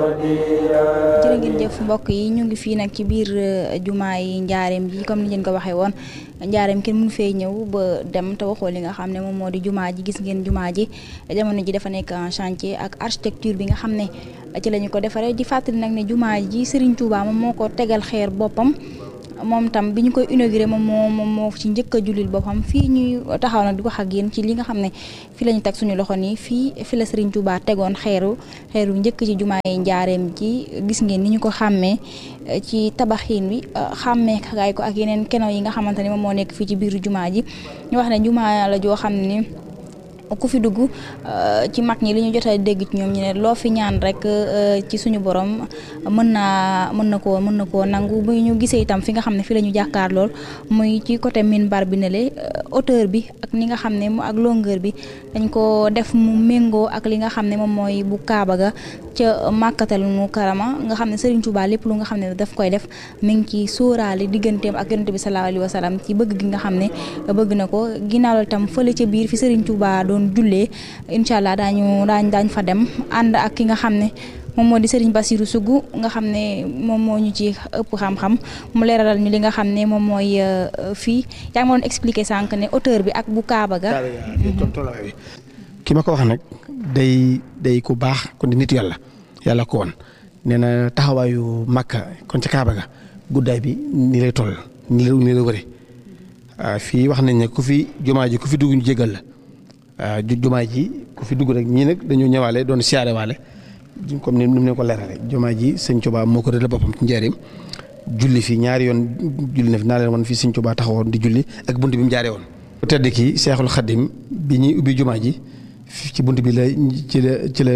jërë ngeen jëf mbokk yi ñu ngi fii nag ci biir jumaa yi njaareem ji comme ni ngeen ko waxee woon njaareem kenn mënu fee ñëw ba dem te waxoo li nga xam ne moom moo di jumaa ji gis ngeen jumaa ji jamono ji dafa nekk en chantier ak architecture bi nga xam ne ci la ñu ko defaree di fàttali nag ne jumaa ji Serigne Touba moom moo ko tegal xeer boppam moom tam bi ñu koy inauguré moom moo moom moo ci njëkk a julil boppam fii ñuy taxaw nag di wax ak yéen ci li nga xam ne fii la ñu teg suñu loxo nii fii fi la Serigne Touba tegoon xeeru xeeru njëkk ci jumaa yi njaareem ji gis ngeen ni ñu ko xàmmee ci tabaxin bi xàmmee kaay ko ak yeneen keno yi nga xamante ne moom moo nekk fii ci biir jumaa ji ñu wax ne jumaa la joo xam ne ku fi dugg ci mag ñi li ñu jot a dégg ci ñoom ñu ne loo fi ñaan rek ci suñu borom mën naa mën na koo mën na koo nangu bu ñu gisee itam fi nga xam ne fi la ñu jàkkaar lool muy ci côté minbar bi ne le hauteur bi ak ni nga xam ne mu ak longueur bi dañ ko def mu méngoo ak li nga xam ne moom mooy bu Kaaba ga ca màkkatal mu karama nga xam ne Serigne Touba lépp lu nga xam ne daf koy def mi ngi ci sóoraale digganteem ak yonente bi sallallahu alayhi wa sallam ci bëgg gi nga xam ne bëgg na ko ginnaaw la tam fële ca biir fi Serigne Touba doon jullee incha allah daañu daañ daañ fa dem ànd ak ki nga xam ne moom moo di Serigne Bassirou Sougou nga xam ne moom moo ñu ci ëpp xam-xam mu leeralal ñu li nga xam ne moom mooy fii yaa ngi ma doon expliquer sànq ne hauteur bi ak bu Kaaba ga ki ma ko wax nag day day ku baax kon di nit yàlla yàlla ko woon nee na taxawaayu Makka kon ca Kaaba ga guddaay bi nii lay toll nii la nii la wëre fii wax nañ ne ku fi jumaa ji ku fi dugg ñu jégal la waaw jumaa ji ku fi dugg rek ñii nag dañoo ñëwaale doon siyaare waale comme ni mu ne ko leerale jumaa ji sëñ Tuubaa moo ko rëdd boppam ci njëriñ julli fi ñaari yoon julli na fi naa leen woon fii sëñ Tuubaa taxawoon di julli ak bunt bi mu jaaree woon. bu tedd ki Seexul Xaddim bi ñuy ubbi jumaa ji ci bunt bi la ci la ci la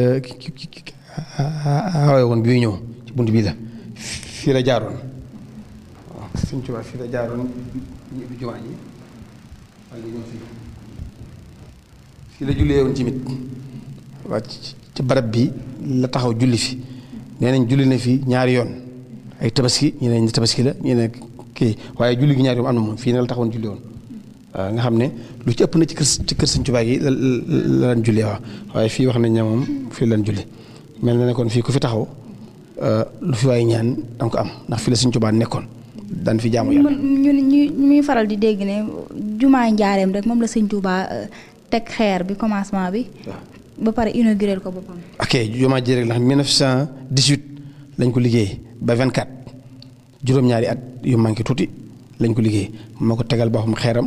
awee woon bi muy ñëw ci bunt bi la fii la jaaroon waaw sëñ Tuubaa fii la jaaroon ñu ubbi jumaa ji wala ñëw fii. fii la jullee woon tamit waa ci barab bi la taxaw julli fi nee nañ julli na fi ñaari yoon ay tabaski ñu ne tabaski la ñu ne kii waaye julli gi ñaari yoon am na moom fii ne la taxawoon julli woon waaw nga xam ne lu ci ëpp na ci kër ci kër Sëñ Tuubaa gi la la daan julli waaw waaye fii wax nañ ne moom fii la daan julli mel na ne kon fii ku fi taxaw lu fi waaye ñaan danga ko am ndax fii la Sëñ Tuubaa nekkoon daan fi jaamu yàlla. ñu ñu ñuy faral di dégg ne jumaa njaareem rek moom la Sëñ Tuubaa teg xeer bi commencement bi. ba pare inauguré ko boppam. ok jumaa ji rek la xam 1918 lañ ko liggéey ba 24 juróom-ñaari at yu manqué tuuti lañ ko liggéey moo ko tegal boppam xeeram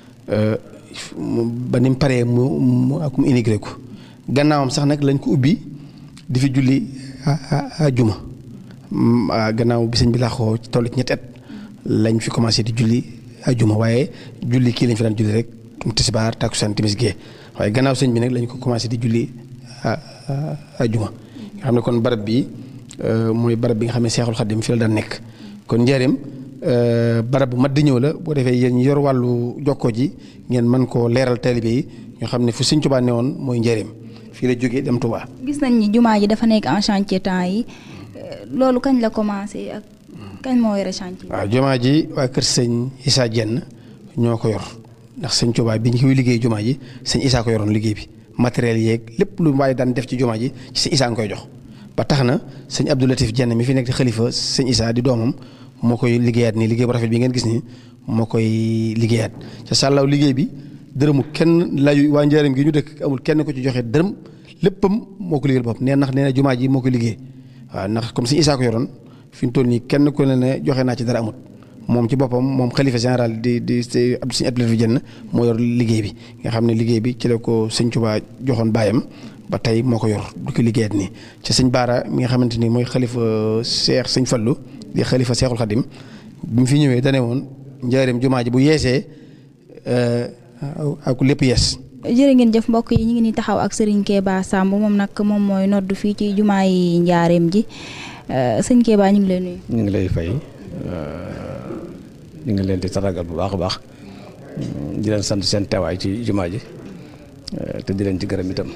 ba ni mu paree mu mu ak mu inauguré ko gannaawam sax nag lañ ko ubbi di fi julli a juma gannaaw bi sëñ bi laaxoo ci toll ci ñetti at lañ fi commencé di julli a juma waaye julli kii lañ fi daan julli rek. tisbaar takkusaan timis gee waaye gannaaw sëñ bi nag lañ ko commencé di julli ajuma nga xam ne kon barab bi mooy barab bi nga xam ne Seexul Xaddim fi la daan nekk kon njëriñ barab bu mat di ñëw la boo defee yéen yor wàllu jokkoo ji ngeen mën koo leeral taalibe yi ñoo xam ne fu sëñ Tuubaa ne woon mooy njëriñ fii la jógee dem Tuubaa. gis nañ ni jumaa ji dafa nekk en chantier temps yi loolu kañ la commencé ak kañ moo yore chantier. waaw jumaa ji waa kër sëñ Issa Dieng ñoo ko yor. ndax sëñ Tuubaa bi ñu koy liggéey jumaa ji sëñ Isaa ko yoroon liggéey bi matériel yeeg lépp lu waaye daan def ci jumaa ji ci sëñ Isaa nga koy jox ba tax na sëñ Abdou Latif Jenn mi fi nekk di xalifa sëñ Isaa di doomam moo koy liggéeyaat nii liggéey bu rafet bi ngeen gis nii moo koy liggéeyaat ca sàllaaw liggéey bi dërëmu kenn layu waa njaareem gi ñu dëkk amul kenn ko ci joxe dërëm léppam moo ko liggéeyal bopp nee ndax nee na jumaa ji moo koy liggéey waaw ndax comme sëñ Isaa ko yoroon fi mu toll nii kenn ku ne ne joxe naa ci dara amut moom ci boppam moom xalifa général di di sëñ Abdou Latif Jenn moo yor liggéey bi nga xam ne liggéey bi ci la ko sëñ Tuubaa joxoon baayam ba tey moo ko yor du ko liggéeyat nii ci sëñ Baara mi nga xamante ni mooy xalifa Seex sëñ Fallu di xalifa Seexul Xadim bi mu fi ñëwee dane woon njaareem jumaa ji bu yeesee ak lépp yees jërë ngeen jëf mbokk yi ñu ngi ni taxaw ak Serigne Keba Samb moom nag moom mooy nodd fii ci jumaa yi njaareem ji sëñ Keba ñu ngi lay nuyu. ñu ngi lay fay ñu ngi leen di taragal bu baax a baax di leen sant seen teewaay ci jumaa ji te di leen ci gërëm itam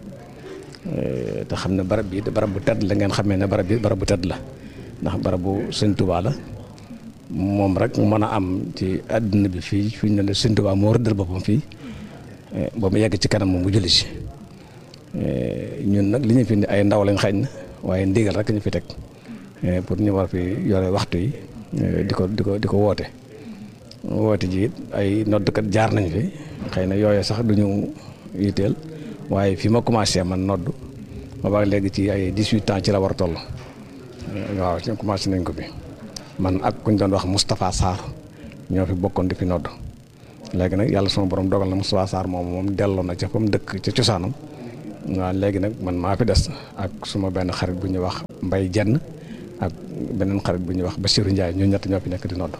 te xam ne barab bi barab bu tedd la ngeen xamee ne barab bi barab bu tedd la ndax barab bu sëñ Tuubaa la moom rek mën a am ci àdduna bi fii fi ñu ne la sëñ Tuubaa moo rëddal boppam fii ba mu yegg ci kanam moom mu julli si ñun nag li ñu fi indi ay ndaw lañ xañ na waaye ndigal rek ñu fi teg pour ñu war fi yore waxtu yi di ko di ko di ko woote woote ji it ay noddkat jaar nañ fi xëy na yooyu sax duñu yitteel waaye fi ma commencé man nodd ma baax léegi ci ay 18 ans ci la war a toll waaw ci commencé nañ ko fi man ak kuñ doon wax Moustapha Sarr ñoo fi bokkoon di fi nodd léegi nag yàlla sama borom dogal na Moustapha Sarr moom moom delloo na ca fa mu dëkk ca cosaanam waaw léegi nag man maa fi des ak suma benn xarit bu ñuy wax Mbay Jenn ak beneen xarit bu ñuy wax Bassirou Ndiaye ñoo ñett ñoo fi nekk di nodd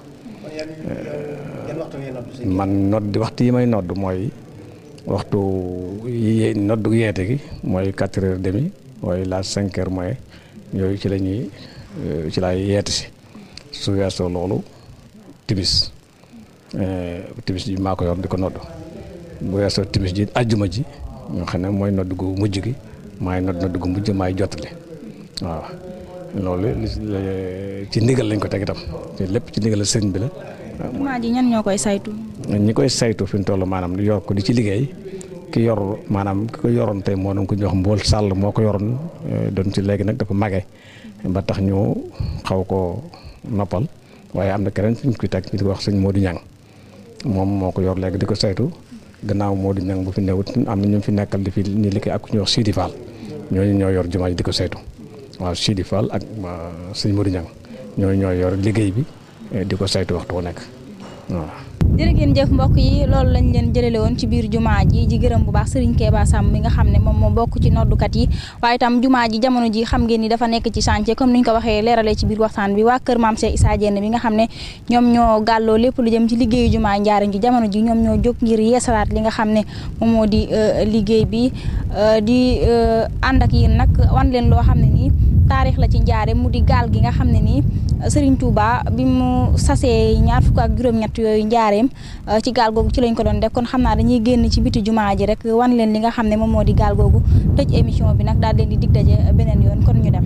man nodd waxtu yi may nodd mooy waxtu yi noddu yeete gi mooy quatre heures demi mooy la cinq heures mooy yooyu ci la ñuy ci laay yeete si su weesoo loolu timis timis ji maa ko yor di ko nodd bu weesoo timis ji ajjuma ji nga xam ne mooy nodd gu mujj gi maay nodd nodd gu mujj maay jottali waaw loolu ci ndigal lañ ko teg itam te lépp ci ndigal sëñ bi la jumaa ji ñan ñoo koy saytu. ñi koy saytu fi mu toll maanaam di yor ko di ci liggéey ki yor maanaam ki ko yoroon tey moo doon ko jox mbool sàll moo ko yoroon doon ci léegi nag dafa mage ba tax ñu xaw ko noppal waaye am na keneen fi ñu koy teg ñu di ko wax sëñ Modou Niang moom moo ko yor léegi di ko saytu gannaaw Modou Niang bu fi newut am na ñu fi nekkal di fi ñu liggéey ak ku ñuy wax Sidi Fall ñooñu ñoo yor jumaa ji di ko saytu waaw Sidi Fall ak sëñ Modou Niang ñooñu ñoo yor liggéey bi di ko saytu waxtu wu nekk waaw. jërë ngeen jëf mbokk yi loolu lañ leen jëlale woon ci biir jumaa ji ji gërëm bu baax Serigne Keba Samb mi nga xam ne moom moo bokk ci noddukat yi waaye itam jumaa ji jamono ji xam ngeen ni dafa nekk ci chantier comme niñ ko waxee leeralee ci biir waxtaan bi waa kër Maam Cheikh Issa Diène bi nga xam ne ñoom ñoo gàlloo lépp lu jëm ci liggéeyu jumaa njaaram ji jamono ji ñoom ñoo jóg ngir yeesalaat li nga xam ne moom moo di liggéey bi di ànd ak yéen nag wan leen loo xam ne nii taarix la ci njaare mu di gaal gi nga xam ne nii Serigne Touba bi mu sasee ñaar fukk ak juróom-ñett yooyu njaareem ci gaal googu ci lañ ko doon def kon xam naa dañuy génn ci biti jumaa ji rek wan leen li nga xam ne moom moo di gaal googu tëj émission bi nag daal leen di dig daje beneen yoon kon ñu dem.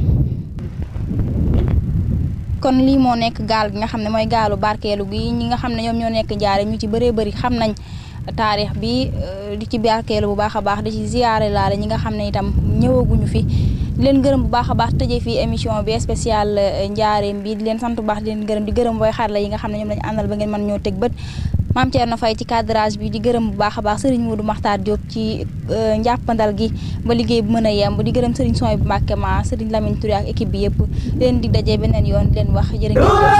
kon lii moo nekk gaal gi nga xam ne mooy gaalu barkeelu gi ñi nga xam ne ñoom ñoo nekk njaareem ñu ci bëree bëri xam nañ. taarix bi di ci barkeelu bu baax a baax di ci ziyaare laale ñi nga xam ne itam ñëwaguñu fi di leen gërëm bu baax a baax tëjee fii émission bi spécial njaareem bi di leen sant bu baax di leen gërëm di gërëm booy xarala yi nga xam ne ñoom lañu àndal ba ngeen mën ñoo teg bët maam Thierno Faye ci cadrage bi di gërëm bu baax a baax Serigne Modou Makhtar Diop ci njàppandal gi ba liggéey bu mën a yemb di gërëm Serigne Soy bu Mbàkke ma Serigne Lamine Touré ak équipe bi yëpp leen di dajee beneen yoon di leen wax jërë ngeen